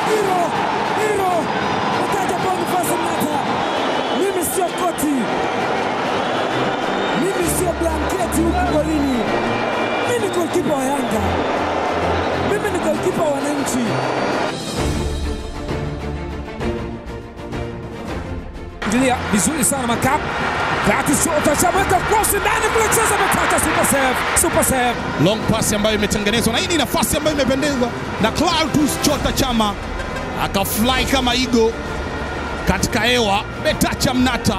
hilo hilo, mtaja Boniface Mnata. Mimi sio koti, mimi sio blanketi huku golini. Mimi ni golkipa wa Yanga, mimi ni golkipa wa wananchi. Ndilia vizuri sana Makap kati shota shamweka cross ndani kule, cheza Mtata, super save, super save. long pass ambayo imetengenezwa na hii ni nafasi ambayo imependezwa na Clatous Chota Chama akafly kama igo katika hewa. Betacha Mnata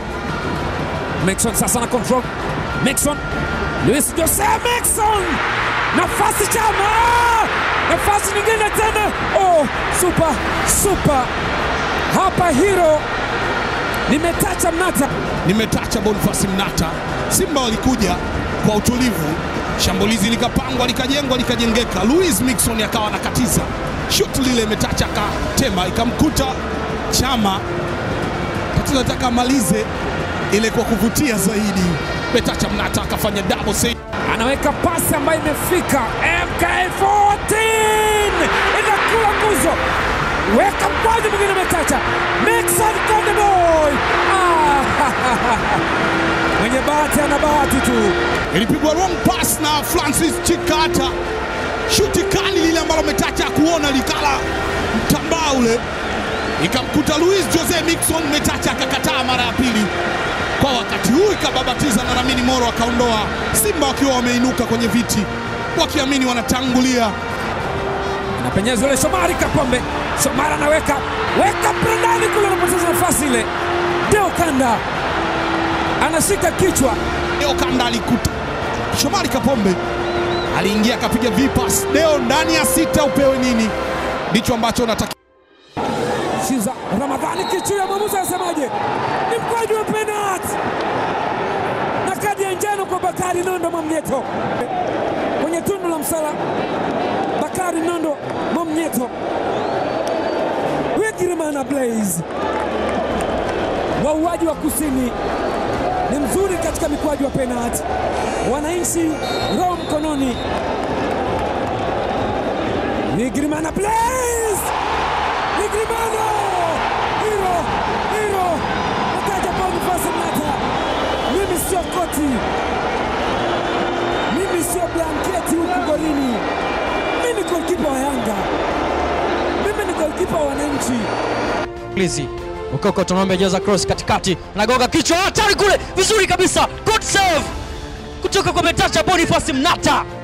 Maxon sasa na control. Maxon. Luis Jose Maxon. Nafasi Chama. Nafasi nyingine tena. Oh, super, super. Hapa hero nimetacha Mnata. nimetacha Boniface Mnata. Simba walikuja kwa utulivu, shambulizi likapangwa, likajengwa, likajengeka. Luis Mixon akawa anakatiza shuti lile, imetacha akatema, ikamkuta Chama. Tatizo nataka amalize ile kwa kuvutia zaidi. Betacha Mnata akafanya double save. Anaweka pasi ambayo imefika MK14 inakula nguzo, weka mkwaju mwingine umetacha Maxon Konde Boy. Ah, mwenye bahati ana bahati tu. ilipigwa wrong pass na Francis Chikata, shuti kali lile ambalo Metacha kuona likala mtambaa ule, ikamkuta Luis Jose Mixon. Metacha akakataa mara ya pili kwa wakati huu, ikababatiza na Lamini Moro akaondoa. Simba wakiwa wameinuka kwenye viti wakiamini wanatangulia. Anapenyeza yule Shomari Kapombe. Shomari anaweka weka prendani kule, anapoteza nafasi ile. Deo Kanda anashika kichwa, Deo Kanda alikuta Shomari Kapombe aliingia akapiga vipas. Deo ndani ya sita, upewe nini? Ndicho ambacho unataka Shiza Ramadhani kichwa, mwamuzi anasemaje? Ni mkwaju wa penalti na kadi ya njano kwa Bakari Nondo Mwamnyeto kwenye tundu la msala. Bakari Nondo Mwamnyeto, Wigirimana Blaze, wauaji wa kusini ni mzuri katika mikwaju wa penalti. Wananchi roho mkononi. Wigirimana Blaze Ligrimano hilo hilo, mtaja Boniface Mnata. Mimi sio koti, mimi sio blanketi huku golini. Mimi ni golkipa wa Yanga, mimi ni golkipa wa wananchi. Lizi Ukoko Tonombe ajaza cross katikati, anagonga kichwa, hatari kule, vizuri kabisa, good save kutoka kwa Metacha Boniface Mnata.